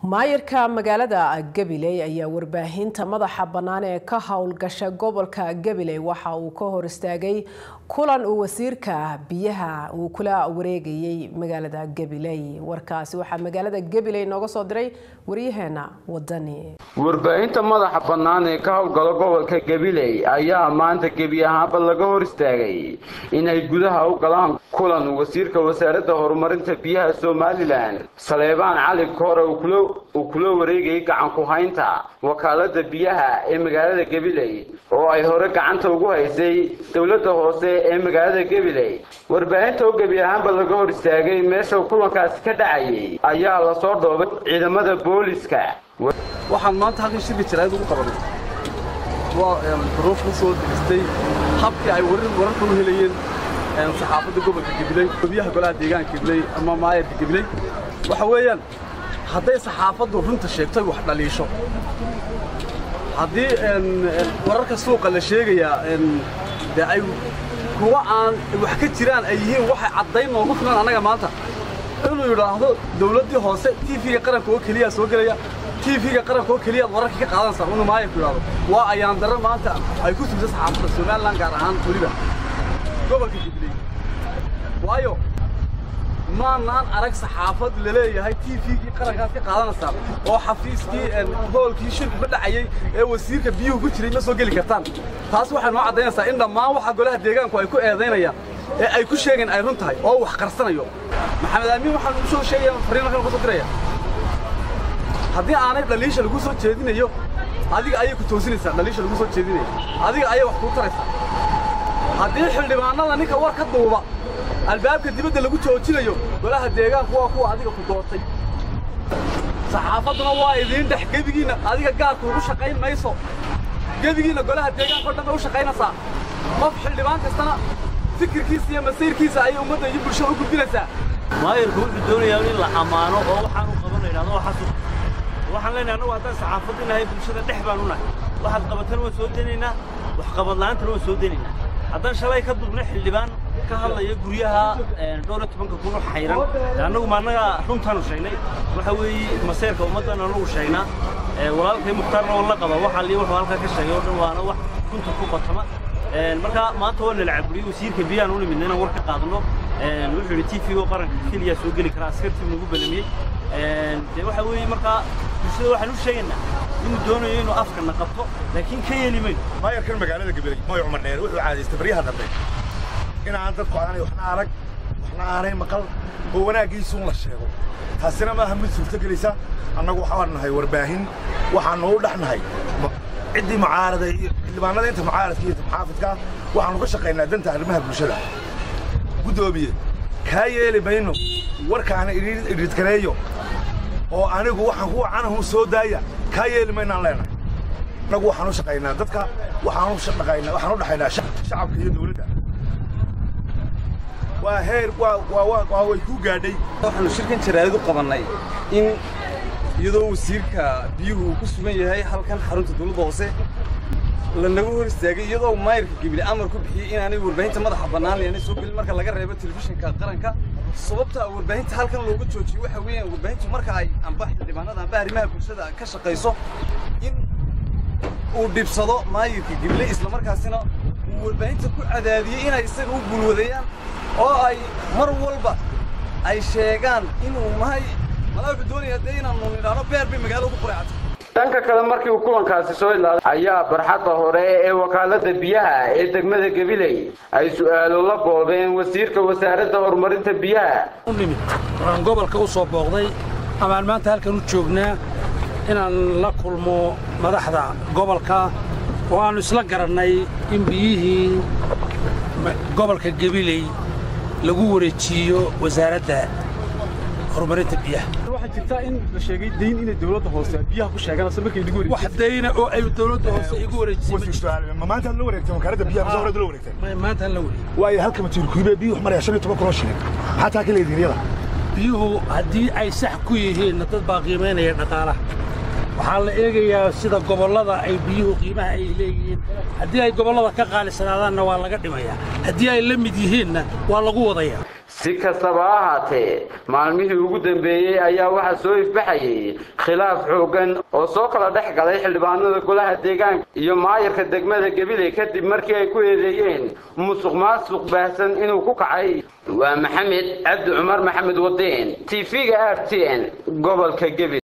maayirka magaalada gabiley ayaa warbaahinta madaxa bannaan ee ka howlgasha gobolka gabiley waxa uu ka hor istaagay kulan uu wasiirka biyaha uu kula wareegayay magaalada gabiley warkaasi waxaa magaalada gabiley nooga soo diray waryaheena wadani warbaahinta madaxa bannaan ee ka howlgala gobolka gabiley ayaa maanta gebi ahaanba laga hor istaagay inay gudaha u galaan kulan wasiirka wasaaradda horumarinta biyaha somalilan saleebaan cali koore uu kula wareegayay gacanku haynta wakaalada biyaha ee magaalada gabiley oo ay hore gacanta ugu haysay dowladda hoose ee magaalada gabiley warbaahinta oo gebi ahaanba laga hor istaagay meesha kulankaasi ka dhacayay ayaa lasoo dhoobay ciidamada booliska waxaan maanta halkan shirka jaraa'id ugu qabanay waa duruuf ka soo diristay habkii ay wararka u helayeen saxaafadda gobolka gabiley gobyaha golaha deegaanka gabiley ama maayarka gabiley waxa weeyaan hadday saxaafaddu runta sheegto wax dhaliisho haddii wararka suuqa la sheegayaa dee ay kuwa aan wax ka jiraan ay yihiin waxay caddayn noogu filan annaga maanta inuu yidhaahdo dawladdii hoose tv-ga qaranka oo keliyaa soo gelaya tv-ga qaranka oo keliyaad wararka ka qaadanaysaa inuu maayarku yidhahdo waa ayaan darro maanta ay ku sugta saxaafadda somalilan gaar ahaan weliba gobolka jubilee waayo maanaan arag saxaafad la leeyahay tv-gii qarankaad ka qaadanaysaa oo xafiiskii hoolkii shirku ka dhacayey ee wasiirka biyuhu ku jiray ma soo geli kartaan taas waxay noo caddaynaysaa in dhammaan waxa golaha deegaanku ay ku eedaynayaan ee ay ku sheegeen ay run tahay oo wax qarsanayo maxamed amiin waxaan u soo sheegaya fariin halkan ku soo diraya haddii aanay dhaliisha lagu soo jeedinayo adiga ayay ku toosinaysaa dhaliisha lagu soo jeedinayo adiga ayay wax kuu taraysaa haddii xildhibaanada ninka war ka duuba albaabka dibadda lagu joojinayo golaha deegaanku waa kuwa adiga ku doortay saxaafadduna waa idiin dhex gebigiinna adiga gaarku ugu shaqayn mayso gebigiinna golaha deegaanka o dhan bay u shaqaynaysaa qof xildhibaan kastana fikirkiisa iyo masiirkiisa ayay ummadda iyo bulshada u gudbinaysaa maayarku wuxuu doonayaa in la ammaano oo waxaan u qaban laydhahdo waa xasuus waxaan leenahay annagu haddaan saxaafaddu nahay bulshada dhex baan u nahay waxaad qabatana waan soo daynaynaa wax qabad la'aantana waan soo daynaynaa haddaan shalay ka dubna xildhibaan ka hadlaya guryaha dhowr iyo tobanka kun oo xayran annagu ma annaga runtaanu sheegnay waxa weeye maseerka ummaddan annagu sheegnaa walaalkay mukhtaarna oo la qaba waxa lii wuxuu halkaa ka sheegay oo dhan waana wax runta ku qotama marka maanta waa nala caburiyey wasiirka biyaan u nimidna inaan war ka qaadano wuxuu yidhi t v-go qaranka keliya soo geli karaa askartii nagu belamiyey dee waxa weeye markaa bulshada waxaan u sheegaynaa inuu doonayo inuu afkana qabto laakiin ka yeeli mayno maayarkan magaalada gabiley mooy cumar dheer wuxuu caadaystay baryaha dambe inaan dadku aanay waxna arag waxna aanay maqal oo wanaaggiisuun la sheego taasina maaha mid suurtogelaysa annagu waxaan nahay warbaahin waxaanu u dhex nahay ciddii mucaarada iyo xildhibaanada inta mucaaradka iyo muxaafidka waxaanu ka shaqaynaa danta arrimaha bulshada guddoomiye kaa yeeli mayno warkaana idhidkareeyo oo anigu waxaan ku wacanahu soo daaya kaa yeeli maynaan leenahay annagu waxaan u shaqaynaa dadka waxaan u shaqaynaa waxaan u dhaxaynaa shacabka iyo dawladda waa heer waa waa waa way ku gaadhay waxaanu shirkan jaraa'id u qabannay in iyadoo wasiirka biyuhu uu ku sugan yahay halkan xarunta dawladda hoose lanaga hor istaagay iyadoo maayirka gibile amar ku bixiyey inaanay warbaahinta madaxa bannaan leenay soo gelin marka laga reebo telefishinka qaranka sababta warbaahinta halkan looga joojiyey waxa weeyaan warbaahintu marka ay amba xildhibaanada amba arrimaha bulshada ka shaqayso in uu dhibsado maayirka gibile islamarkaasina uu warbaahinta ku cadaadiyey inay isaga u gulwadayaan oo ay mar walba ay sheegaan inuu mahay malaa wuxuu doonayaa dee inaanu nidhaano beer bay magaalada ku quracatay dhanka kale markii uu kulankaasi soo ilaaday ayaa barxadda hore ee wakaalada biyaha ee degmada gabiley ay su'aalo la boodeen wasiirka wasaaradda horumarinta biyaha u nimid waxaan gobolka u soo booqday amaan maanta halkan u joognaa inaan la kulmo madaxda gobolka oo aannu isla garannay in biyihii gobolka gabiley lagu wareejiiyo wasaaradda horumarinta biyaha waxaa jirtaa in la sheegay dayn inay dawladda hoose biyaha ku sheeganayso markay lagu wareejiyay wax dayna oo ay dawladda hoose igu wareejisay ma maanta la wareegtay wakaaladda biyaha mise horada la wareegtay maanta la wareegay waayo halka matiirkuibe biyuhu maraya shan iyo toban kun oo shilin maxaa taa ka leedihin iyada biyuhu haddii ay sax ku yihiinna dad baa qiimaynaya dhaqaalaha waxaa la eegayaa sida gobollada ay biyuhu qiimaha ay leeyihiin haddii ay gobollada ka qaalisanaadaanna waa laga dhimayaa haddii ay la mid yihiinna waa lagu wadayaa si kastaba ha ahaatee maalmihii ugu dambeeyey ayaa waxaa soo ifbaxayay khilaaf xooggan oo soo kala dhex galay xildhibaanada golaha deegaanka iyo maayarka degmada gabiley kadib markii ay ku eedeeyeen musuq maasuq baahsan inuu ku kacay waa maxamed cabdi cumar maxamed wadeen t v-ga r t n gobolka gabiley